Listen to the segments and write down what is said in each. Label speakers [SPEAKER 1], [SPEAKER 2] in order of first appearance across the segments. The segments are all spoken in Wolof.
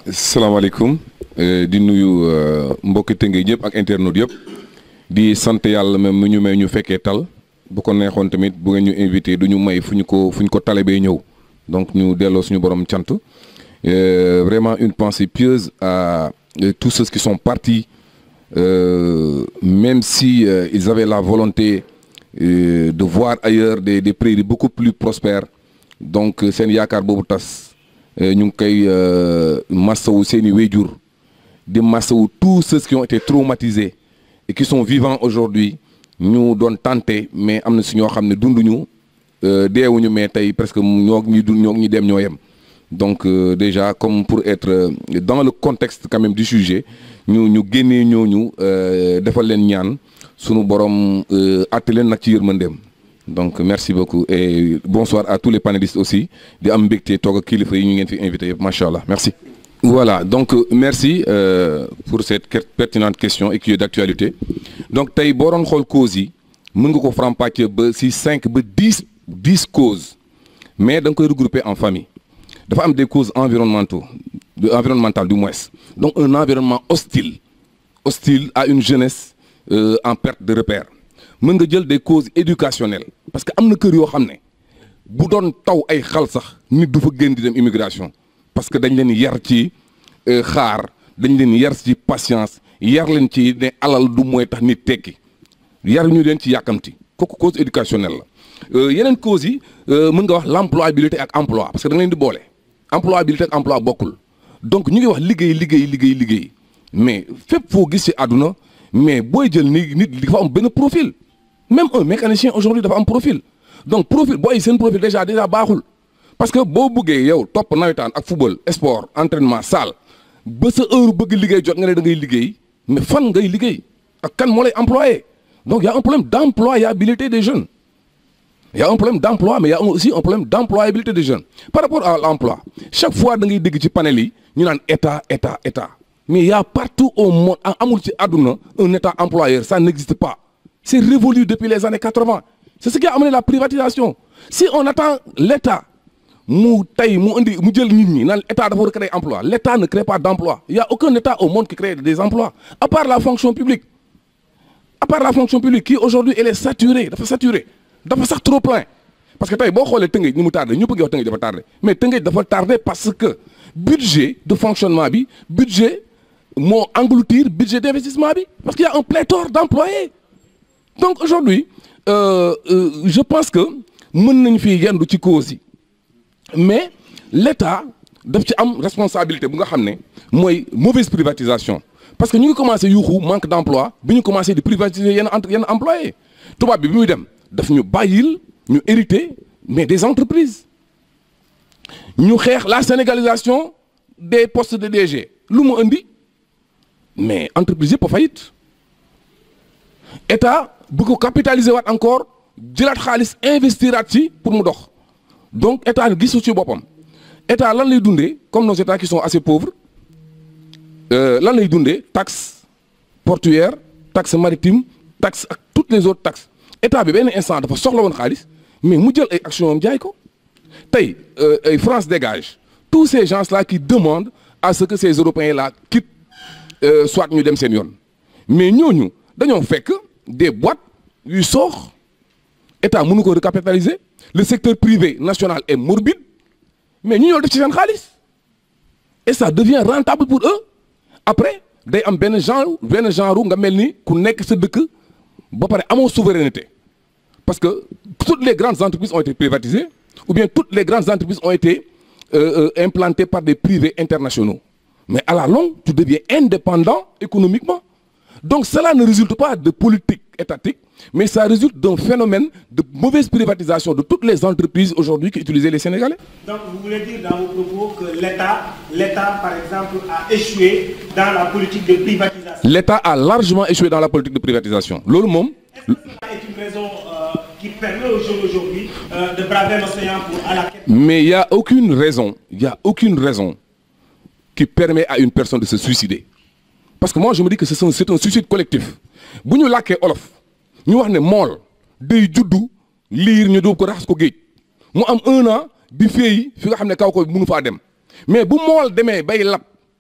[SPEAKER 1] salaamaaleykum di nuyu mbokki tënge ñëpp ak internautes yëpp di sant yàlla même mu ñu may ñu fekkee tal bu ko neexoon tamit bu ngeen ñu invité du ñu may fu ñu ko fu ñu ko talebee ñëw donc ñu delloo suñu borom cant vraiment une pensée pieuse à tous ceux qui sont partis euh, même si euh, ils avaient la volonté euh, de voir ailleurs des des prairies beaucoup plus prospères donc seen yaakaar boobu tas ñu ngi koy massawu seeni wéjur di massawu tous ceux qui ont été traumatisés et qui sont vivants aujourd'hui ñu doon tenté mais am na si ñoo xam ne dunduñu deewuñu mais tey presque ñoo ñi dund ñoo ñi dem ñoo yem donc euh, déjà comme pour être euh, dans le contexte quand même du sujet ñu ñu génnee ñooñu defal leen ñaan sunu borom àtte leen nag ci yërmandeem donc merci beaucoup et bonsoir à tous les panélistes aussi di am mbégte toog ak kilifa yi ñu ngeen fi invité yëpp macha allah merci. voilà donc merci euh, pour cette pertinente question et qui est d'actualité donc tey boo doon xool causes yi mën nga ko faram-fàccee ba si cinq ba dix dix causes mais da nga koy regrouper en famille. dafa am des causes environnementaux environnementales du moins donc un environnement hostile hostile à une jeunesse euh, en perte de repère mën nga jël des causes éducationnelles parce que am na kër yoo xam ne bu doon taw ay xal sax nit du fa gën di dem immigration parce que dañ leen yar ci xaar dañ leen yar ci patience yar leen ci ne alal du mooy tax nit tekki yar ñu leen ci yàkkamti kooku cause éducationnelle la yeneen causes yi mën nga wax l'employabilité ak emploi parce que da nga leen di boole employabilité ak emploi bokkul donc ñu ngi wax liggéey liggéey liggéey liggéey mais fépp foo gis ci àdduna mais booy jël ni nit dafa am benn profil même un mécanicien aujourd'hui dafa am profil donc profil booy seen profil déjà déjà baaxul parce que boo bëggee yow topp nawetaan ak football sport entraînement salle ba sa heure bëgg liggéey jot nga ne da ngay liggéey mais fan ngay liggéey ak kan moo lay employé donc y a un problème d'employabilité des jeunes il y a un problème d'emploi mais il y a aussi un problème d'employabilité des jeunes par rapport à l'emploi chaque fois da ngay dégg ci panel yi ñu naan état état état mais il y a partout au monde amul ci àdduna un état employeur ça n'existe pas c'est révolu depuis les années 80 c'est ce qui a amené la privatisation si on attend l'état mu tey mu indi mu jël nit ñi naan état dafa war a créer emploi l'état ne crée pas d'emploi il y a aucun état au monde qui crée des emplois à part la fonction publique à part la fonction publique qui aujourd'hui elle est saturée dafa saturée dafa sax trop plein parce que tey boo xoolee Tëngéej ni mu tardé ñëpp a ngi wax Tëngéej dafa tardé mais Tëngéej dafa tardé parce que budget de fonctionnement bi budget moo engloutir budget d'investissement bi parce qu'il y a un pléthore d'employés donc aujourd'hui euh, euh, je pense que mën nañ fi yendu ci cause yi mais l'État daf ci am responsabilité bu nga xam ne mooy mauvaise privatisation parce que ñu ngi commencé yuuxu manque d'emploi bi ñu commencé di privatiser yenn entre yenn employés tubaab bi bi muy dem daf ñu bàyyil ñu hériter mais des entreprises ñu xeex la sénégalisation des postes de DG lu mu indi mais entreprise yëpp a faillite état bu ko capitaliser waat encore jëlaat xaalis investiraat ci pour mu dox donc état gisu ci boppam état lan lay dundee comme nos états qui sont assez pauvres lan lay dundee taxe portuaire taxe maritime taxe ak toutes les autres taxes état bi benn instant dafa soxla woon xaalis mais mu jël ay actions am jaay ko tey ay France dégage tous ces gens là qui demandent à ce que ces Européens là quittent euh, soit ñu dem seen yoon mais ñooñu dañoo fekk des boîtes yuy soox état mënu ko recapitaliser le secteur privé national est morbide mais ñu ñoo def ci seen xaalis et ça devient rentable pour eux après day am benn genre benn genre nga mel ni ku nekk sa dëkk ba pare amoo souveraineté parce que toutes les grandes entreprises ont été privatisées ou bien toutes les grandes entreprises ont été euh, euh, implantées par des privés internationaux mais à la longue tu deviens indépendant économiquement donc cela ne résulte pas de politique étatique mais ça résulte d'un phénomène de mauvaise privatisation de toutes les entreprises aujourd'hui qui utilisaient les Sénégalais.
[SPEAKER 2] Donc vous voulez dire dans vos propos que l'État, l'État par exemple a échoué dans la politique de privatisation.
[SPEAKER 1] L'État a largement échoué dans la politique de privatisation. loolu moom.
[SPEAKER 2] Est-ce que cela est une raison euh, qui permet aux jeunes aujourd'hui euh, de braver l'océan pour à la quête
[SPEAKER 1] Mais il y a aucune raison, il y a aucune raison qui permet à une personne de se suicider. Parce que moi je me dis que c'est un, c'est un suicide collectif. bu ñu làkkee olof ñu wax ne mool day juddu liir ñu dóob ko raxas ko géej mu am un an di féey fi nga xam ne kaw ko mënu faa dem mais bu mool demee bay lab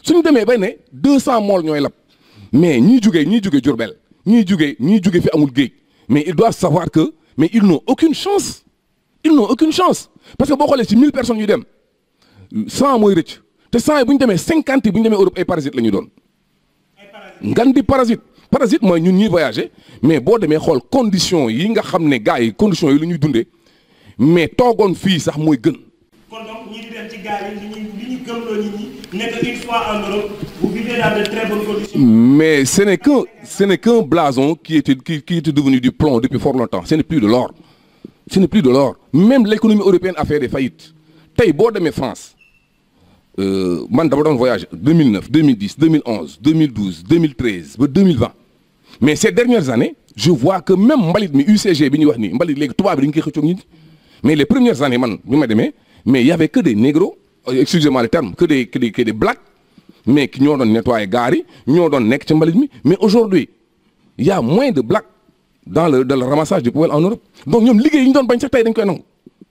[SPEAKER 1] suñu demee bay ne deux cent mool ñooy lab mais ñii jugee ñii jugee Diourbel ñii jugee ñii jugee fi amul géej mais ils doivent savoir que mais ils n'ont aucune chance ils n'ont aucune chance parce que boo xoolee ci mille personnes yu dem cent mooy rëcc te cent yi bu ñu demee cinquante yi bu ñu demee Europe ay parasites la ñu doon ngan di parasite parasite mooy ñun ñuy voyager mais boo demee xool condition yi nga xam ne gars yi conditions yi la ñuy dundee mais toogoon fii sax mooy gën
[SPEAKER 2] kon donc ñi di dem ci gaal yi li ñuy li ñu gëmloo nit ñi nekk une fois en Europe vous vivez dans de très bonnes conditions.
[SPEAKER 1] mais ce n'est qu'un ce n'est qu'un blason qui était qui, qui était devenu du plomb depuis fort longtemps ce n'est plus de l'or ce n'est plus de l'or même l'économie européenne a fait des faillites tey boo demee France euh, man dama doon voyage 2009 2010 2011 2012 2013 ba 2020 mais ces dernières années je vois que même mbalit mi UCG bi ñuy wax nii mbalit léegi tubaab bi dañu koy xëccoog nit mais les premières années man bi ma demee mais il y avait que des négros euh, excusez-moi le terme que des que des que des blacks mais ki ñoo doon nettoyer gaar yi ñoo doon nekk ci mbalit mi mais aujourd'hui il y a moins de blacks dans le dans le ramassage des poubelles en Europe donc ñoom liggéey yi ñu doon bañ sax tey dañ koy nangu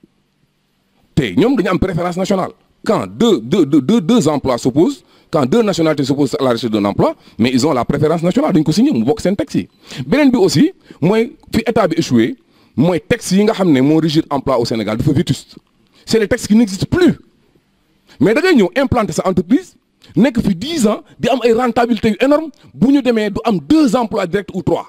[SPEAKER 1] tey ñoom dañu am préférence nationale quand deux deux deux deux, deux emplois s'opposent quand deux nationalités s'opposent à la recherche d'un emploi mais ils ont la préférence nationale dañ ko signé mu bokk seen texte yi beneen bi aussi mooy fi état bi échoué mooy texte yi nga xam ne moo régir emploi au Sénégal dafa vétuste c'est les textes qui n'existent plus mais da ngay ñëw implanter sa entreprise nekk fi 10 ans di am ay rentabilité yu énorme bu ñu demee du am deux emplois directs ou trois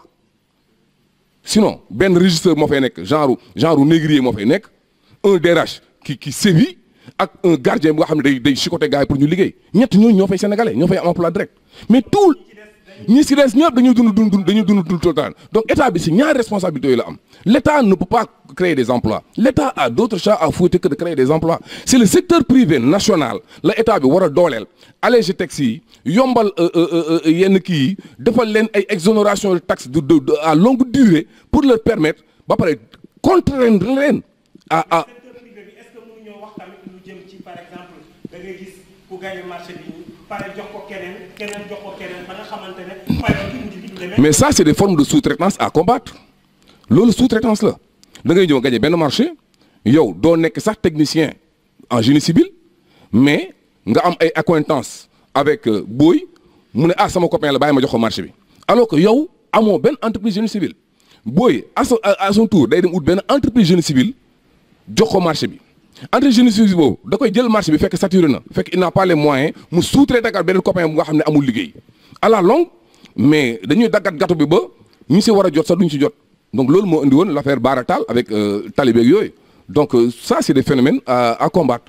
[SPEAKER 1] sinon benn régisseur moo fay nekk genre genre négrier moo fay nekk un DRH qui qui sévit ak un gardien bi nga xam ne day day chicoter gars yi pour ñu liggéey ñett ñooñu ñoo fay sénégalais ñoo fay am emploi direct mais tout ñi si des ñëpp dañuy dund dund dund dañuy dund dund tout le temps donc état bi si ñaari responsabilités yooyu la am l' état ne peut pas créer des emplois l' état a d' autres chats à fouetter que de créer des emplois c' est le secteur privé national la état bi war a dooleel alléger taxes yi yombal yenn kii yi defal leen ay exonération de taxes de de à longue durée pour leur permettre ba pare contraindre leen à à.
[SPEAKER 2] secteur privé bi est-ce que mënuñoo wax tamit lu jëm ci par exemple da ngay gis ku gagné marché bi pare jox ko keneen keneen jox ko keneen ba nga xamante ne pare ki mujj bi du demee.
[SPEAKER 1] mais ça c'est des formes de sous-traitance à combattre loolu sous-traitance la da ngay ñëw gagné benn marché yow doo nekk sax technicien en génie civil mais nga am ay accointances avec booy mu ne ah sama copain la bàyyi ma jox ko marché bi alors que yow amoo benn entreprise génie civil booy à son à son tour day dem ut benn entreprise génie civil jox ko marché bi entreprise génie civil boobu da koy jël marché bi fekk saturé na fekk il n'a pas les moyens mu sous-traiter ak beneen copain bu nga xam ne amul liggéey à la longue mais dañuy daggat gâteau bi ba ñu si war a jot sax duñ si jot donc loolu moo indi woon l'affaire Baratal avec talibé ak yooyu donc euh, ça c'est des phénomènes à, à combattre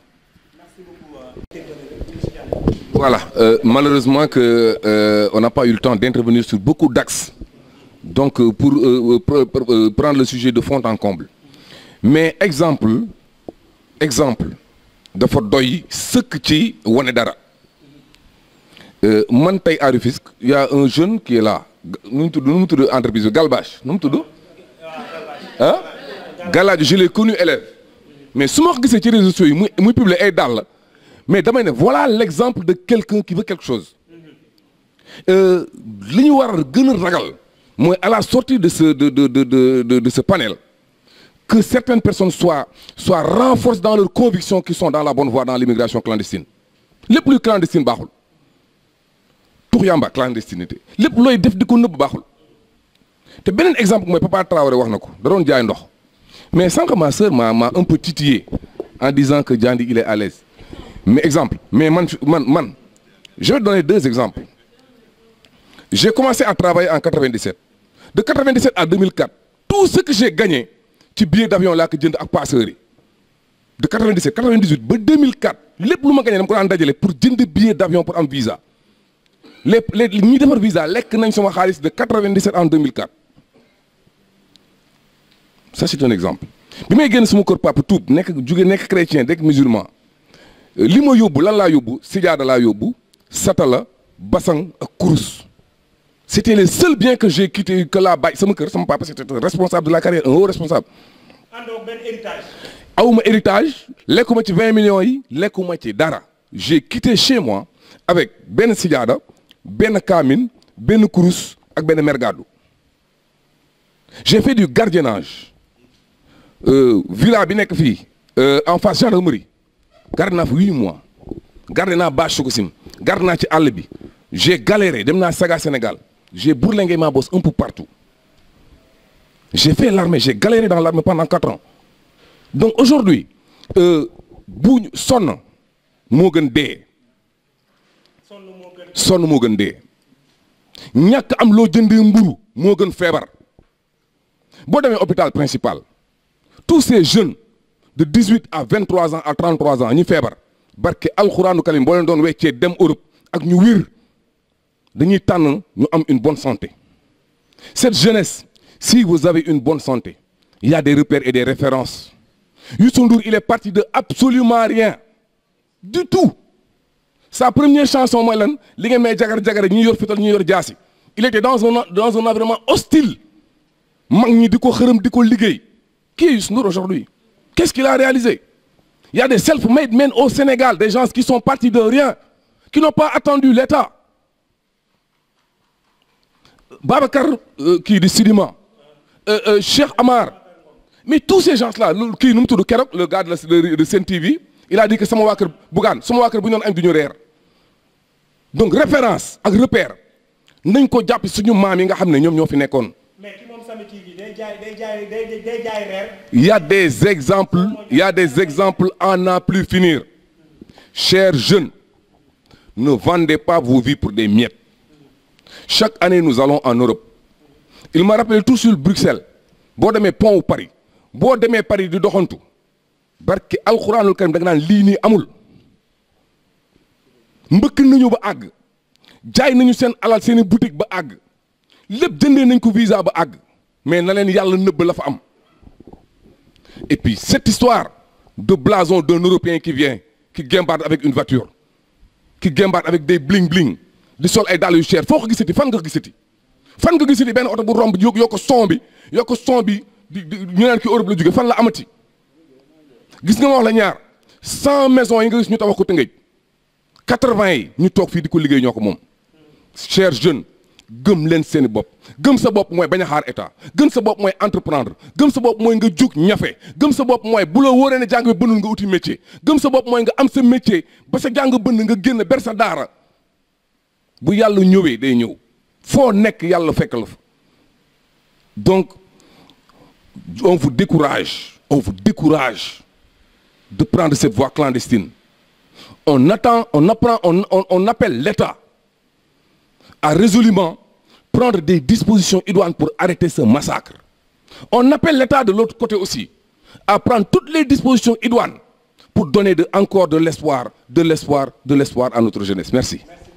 [SPEAKER 1] voilà euh, malheureusement que euh, on n'a pas eu le temps d'intervenir sur beaucoup d'axes donc pour pr pr prendre le sujet de fond en comble mais exemple exemple dafa doy sëkk ci wane dara man tey à Rufisque y a un jeune qui est là nu mu tudd nu mu tudd entreprise bi Galbach nu mu tudd ah Galadio je l'ai connu élève mais su ma ko gisee ci réseaux sociaux yi muy muy publier ay dàll mais damay ne voilà l'exemple de quelqu'un qui veut quelque chose li ñu war a gën a ragal mooy à la sortie de ce de de de de de ce panel que certaines personnes soient soient renforcées dans leurs convictions qui sont dans la bonne voie dans l'immigration clandestine lépp luy clandestine baaxul tux yamba clandestinité lépp looy def di ko nëbb baaxul te beneen exemple mooy Papa Traoré wax na ko da doon jaay ndox mais sànq ma sœur m'a m'a un peu titillé en disant que Diandi il est à l'aise mais exemple mais man man man je vais donner deux exemples j'ai commencé à travailler en 97 de 97 à 2004 tout ce que j'ai gagné ci billet d'avion laa ko jënd ak passeurs yi de 97 98 ba 2004 lépp lu ma gagné dama ko daan dajale pour jënd billet d'avion pour am visa les les ñi defar visa lekk nañ sama xaalis de 97 en 2004 ça c'est un exemple bi may génn sama kër papa tuub nekk jóge nekk chrétien nekk musulman li ma yóbbu lan laa yóbbu sijaada laa yóbbu satala basang ak kurus c'était les seuls biens que j'ai quitté que laa bàyyi sama kër sama papa c'était un responsable de la carrière un haut responsable
[SPEAKER 2] àndoo benn héritage.
[SPEAKER 1] awuma héritage lekkuma ci 20 millions yi lekkuma ci dara j'ai quitté chez moi avec benn sijaada benn kaamin benn kurus ak benn mergadu j'ai fait du gardiennage euh, villa bi nekk fii euh, en face gendarmerie garde naa fa huit mois garde naa bâche Sococim gar naa ci àll bi j'ai galéré dem naa saga Sénégal j'ai bourlingué ma bosse un peu partout j'ai fait l'armée j'ai galéré dans l'armée pendant quatre ans donc aujourd'hui bu sonn moo gën dee
[SPEAKER 2] sonn moo gën
[SPEAKER 1] sonn moo gën dee ñàkk am loo jëndee mburu moo gën feebar boo demee hôpital principal tous ces jeunes de dix-huit à vingt-trois ans à trente-trois ans ñi feebar barke alxuraanu kalim boo leen doon weccee dem Europe ak ñu wir dañuy tànn ñu am une bonne santé cette jeunesse si vous avez une bonne santé il y a des repères et des références Youssou Ndour il est parti de absolument rien du tout sa première chanson mooy lan li ngeen may jagar jagare ñi yor fital ñi yor jaasi il était dans un dans un environnement hostile mag ñi di ko xërëm di ko liggéey qui est Youssou Ndour aujourd'hui qu'est-ce qu'il a réalisé il y a des self-made men au Sénégal des gens qui sont partis de rien qui n'ont pas attendu l'État Babacar kii di Sidima Cheikh Amar mais tous ces gens-là kii nu mu tudd keroog le gars de la de Sen TV il a dit que sama waa kër Bougane sama waa kër bu ñu doon añ du ñu reer donc référence ak repère nañ ko jàpp suñu maam yi nga xam ne ñoom ñoo fi nekkoon.
[SPEAKER 2] mais ki moom Sami TV day jaay day jaay day day jaay reer.
[SPEAKER 1] il y a des exemples il y a des exemples à n'en plus finir chers jeunes ne vendez pas vos vies pour des miettes chaque année nous allons en Europe il m'a rappelé tout sur Bruxelles boo demee pont wu Paris boo demee Paris di doxantu barke alxuraanul karim da nga naan lii nii amul mbëkk nañu ba àgg jaay nañu seen alal seeni boutique ba àgg lépp jëndee nañ ko visa ba àgg mais na leen yàlla nëbb la fa am et puis cette histoire de blason d'un Européen qui vient qui guimbarde avec une voiture qui guimbarde avec des bling bling di sol ay dàll yu cher foo ko gisati fan nga ko gisati fan nga gisati benn oto bu romb yokk yokk son bi yokk son bi di ñu naan ki Europe la jóge fan la amati gis nga ma wax la ñaar cent maisons yi nga gis ñu tabax ko Tëngéej quatre-vingts yi ñu toog fii di ko liggéey ñoo ko moom chers jeunes gëm leen seeni bopp gëm sa bopp mooy bañ a xaar état gëm sa bopp mooy entreprendre gëm sa bopp mooy nga jug ñafe gëm sa bopp mooy bu la wóoree ne jàng bi bënnul nga uti métier gëm sa bopp mooy nga am sa métier ba sa jàng bënn nga génn ber sa daara bu yàlla ñëwee day ñëw foo nekk yàlla fekk la fa donc on vous décourage on vous décourage de prendre cette voie clandestine on attend on apprend on on, on appelle l'État à résolument prendre des dispositions idoines pour arrêter ce massacre on appelle l'État de l'autre côté aussi à prendre toutes les dispositions idoines pour donner de encore de l'espoir de l'espoir de l'espoir à notre jeunesse merci
[SPEAKER 2] merci